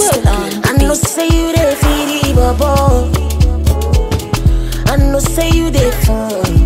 I know say you dey feel the bubble. I know say you dey fun.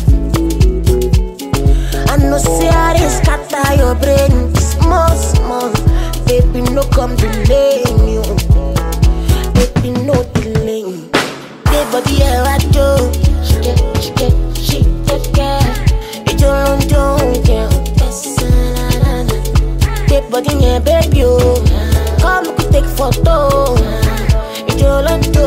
I know say I dey scatter your brain small small. Baby no come delay me, oh. baby no delay. Baby body ẹ wá jó, ṣìkẹ́ ṣìkẹ́ ṣìkẹ́kẹ́. Ìjọ ló ń jó oúnjẹ, ẹsẹ̀ rárá. Baby body yẹn baby o, come we take photo. Ìjọ ló ń jó.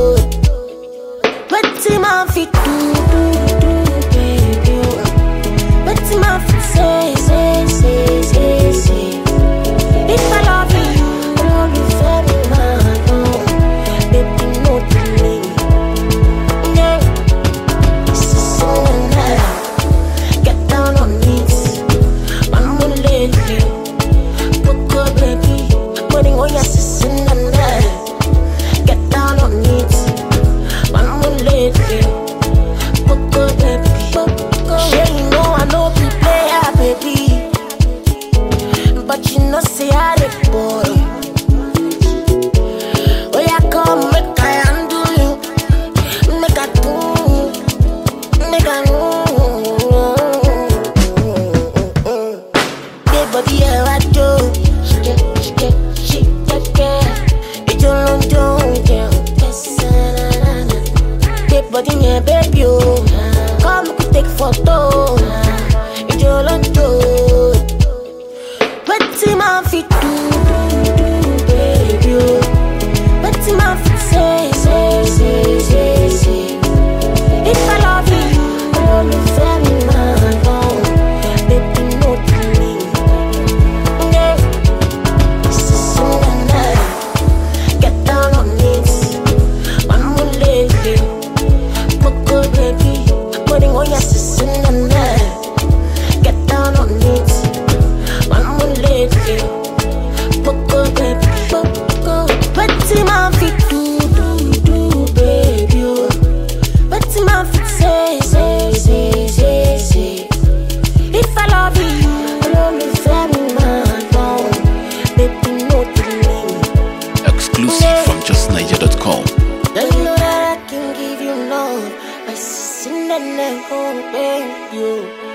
Wetin máa fi do do do baby o? Wetin máa fi say say say say say? If I love you, olólùfẹ́ mi máa dán. Baby no delay. Yeah. So now, get down on it. I'm gonna let you. Coco baby, putting on your sister and Get down on it. I'm gonna let you. Coco baby, Coco. Sure you know I know be player baby, but you know say I the boy. Oh yeah, come make I handle you, make I do, make I know. Big body ẹ wá jó, ṣìkẹ́ ṣìkẹ́ ṣìkẹ́kẹ́. Ìjọ ló ń jó oúnjẹ, ẹsẹ̀ rárá. Big body yẹn baby o, come we take photo. Ìjọ ló ń jó. Wetin máa fi do do do baby o? Wetin máa fi say say say say say? If I love you, olólùfẹ́ mi máa dán. Baby no delay. Yeah. So now, get down on it. One more lady. Coco baby, putting on your sister and Get down on it. One more lady. Coco baby, Coco. Wetin máa fi do do do baby o? Wetin máa fi say say say say say? If I love you, olólùfẹ́ mi máa dán. Baby no delay. Exclusive from justniger.com. Don't you know that I can give you love? My sister and oh, baby, you.